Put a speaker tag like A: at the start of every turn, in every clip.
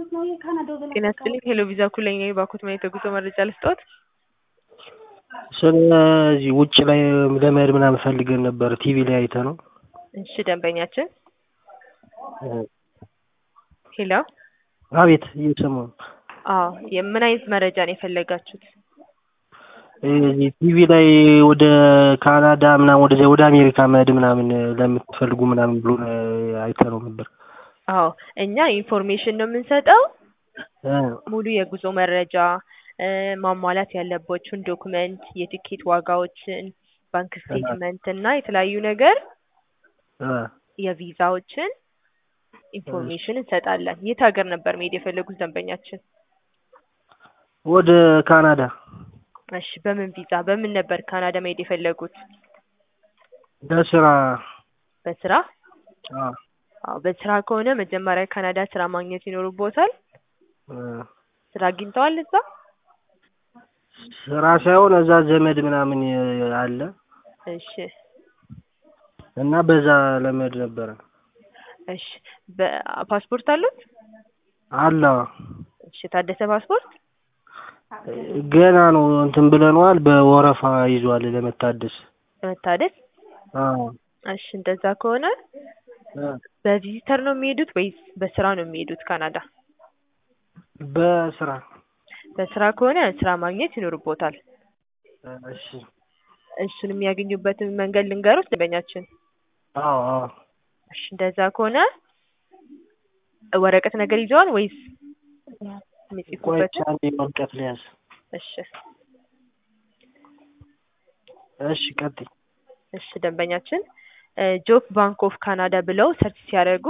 A: ጤና ይስጥልኝ ሄሎ ቪዛ ኩለኝ ነኝ ባኮት ማየት የጉዞ መረጃ ልስጥዎት?
B: ስለዚህ ውጭ ላይ ለመሄድ ምናምን ፈልገን ነበር ቲቪ ላይ አይተነው።
A: እሺ ደንበኛችን ሄሎ
B: አቤት እየሰማሁ ነው።
A: አዎ የምን አይነት መረጃ ነው የፈለጋችሁት?
B: እዚህ ቲቪ ላይ ወደ ካናዳ ምናምን ወደ ወደ አሜሪካ መሄድ ምናምን ለምትፈልጉ ምናምን ብሎ አይተነው ነበር።
A: አዎ እኛ ኢንፎርሜሽን ነው የምንሰጠው
B: እ
A: ሙሉ የጉዞ መረጃ ማሟላት ያለባችሁን ዶክመንት፣ የቲኬት ዋጋዎችን፣ ባንክ ስቴትመንት እና የተለያዩ ነገር
B: እ
A: የቪዛዎችን ኢንፎርሜሽን እንሰጣለን። የት ሀገር ነበር መሄድ የፈለጉት ደንበኛችን?
B: ወደ ካናዳ
A: እሺ በምን ቪዛ በምን ነበር ካናዳ መሄድ የፈለጉት?
B: በስራ
A: በስራ?
B: አዎ
A: አዎ በስራ ከሆነ መጀመሪያ ካናዳ ስራ ማግኘት ይኖርቦታል።
B: እ
A: ስራ አግኝተዋል እዛ?
B: ስራ ሳይሆን እዛ ዘመድ ምናምን አለ
A: እሺ
B: እና በዛ ለመሄድ ነበረ።
A: እሺ በፓስፖርት አሉት?
B: አለ
A: እሺ የታደሰ ፓስፖርት?
B: ገና ነው እንትን ብለነዋል። በወረፋ ይዟል ለመታደስ።
A: ለመታደስ?
B: አዎ
A: እሺ እንደዛ ከሆነ
B: እ
A: በቪዚተር ነው የሚሄዱት ወይስ በስራ ነው የሚሄዱት ካናዳ?
B: በስራ
A: በስራ ከሆነ ስራ ማግኘት ይኖርቦታል።
B: እሺ
A: እሱን የሚያገኙበትን መንገድ ልንገሩት ደንበኛችን?
B: አዎ አዎ
A: እሺ እንደዛ ከሆነ ወረቀት ነገር ይዘዋል ወይስ
B: ቆይ
A: የሚጽፉበት?
B: አንዴ ወረቀት ልያዝ።
A: እሺ
B: እሺ ቀጥይ።
A: እሺ ደንበኛችን ጆብ ባንክ ኦፍ ካናዳ ብለው ሰርች ሲያደርጉ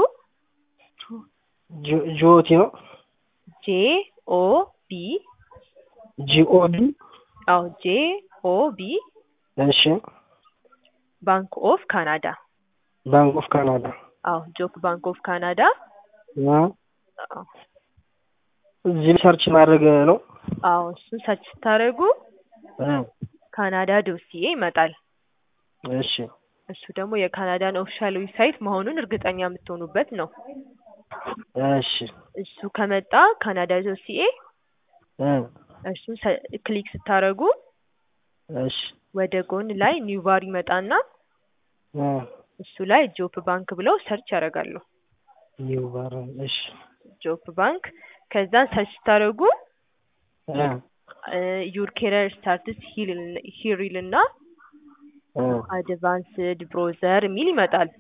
B: ጆ- ጆቲ ነው
A: ጄ ኦ ቢ
B: ጂኦቢ
A: አዎ ጄ ኦ ቢ
B: እሺ
A: ባንክ ኦፍ ካናዳ
B: ባንክ ኦፍ ካናዳ
A: አዎ ጆብ ባንክ ኦፍ ካናዳ
B: እ
A: አዎ
B: እዚህ ሰርች ማድረግ ነው።
A: አዎ እሱን ሰርች ስታደርጉ
B: እ
A: ካናዳ ዶሲዬ ይመጣል።
B: እሺ
A: እሱ ደግሞ የካናዳን ኦፊሻል ዌብሳይት መሆኑን እርግጠኛ የምትሆኑበት ነው።
B: እሺ
A: እሱ ከመጣ ካናዳ ዶሲኤ
B: እ
A: እሱን ሰ- ክሊክ ስታደርጉ
B: እሺ
A: ወደ ጎን ላይ ኒው ባር ይመጣና
B: እ
A: እሱ ላይ ጆብ ባንክ ብለው ሰርች ያደርጋሉ።
B: ኒው ባር እሺ
A: ጆብ ባንክ ከዛ ሰርች ስታደርጉ
B: እ
A: ዩር ኬሪየር ስታርትስ ሂር ይልና
B: እ
A: አድቫንስድ ብሮዘር የሚል ይመጣል።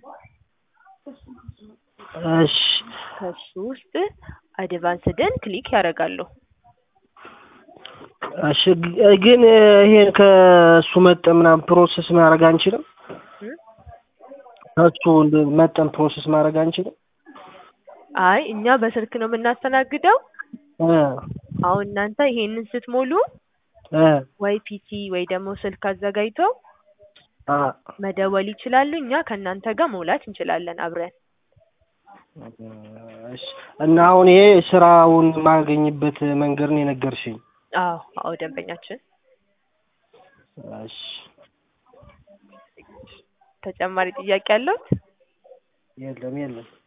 B: እሺ
A: ከሱ ውስጥ አድቫንስድን ክሊክ ያደርጋሉ።
B: እሺ ግ- ግን ይሄን ከእሱ መጠን ምናምን ፕሮሰስ ማድረግ አንችልም?
A: እ?
B: ከእሱ እንደ- መጠን ፕሮሰስ ማድረግ አንችልም?
A: አይ እኛ በስልክ ነው የምናስተናግደው።
B: እ
A: አሁን እናንተ ይሄንን ስትሞሉ
B: እ
A: ወይ ፒሲ ወይ ደግሞ ስልክ አዘጋጅተው
B: አ
A: መደወል ይችላሉ። እኛ ከእናንተ ጋር መውላት እንችላለን አብረን።
B: እሺ እና አሁን ይሄ ስራውን የማገኝበት መንገድ ነው የነገርሽኝ።
A: አዎ አዎ ደንበኛችን
B: እሺ
A: ተጨማሪ ጥያቄ አለዎት?
B: የለም የለም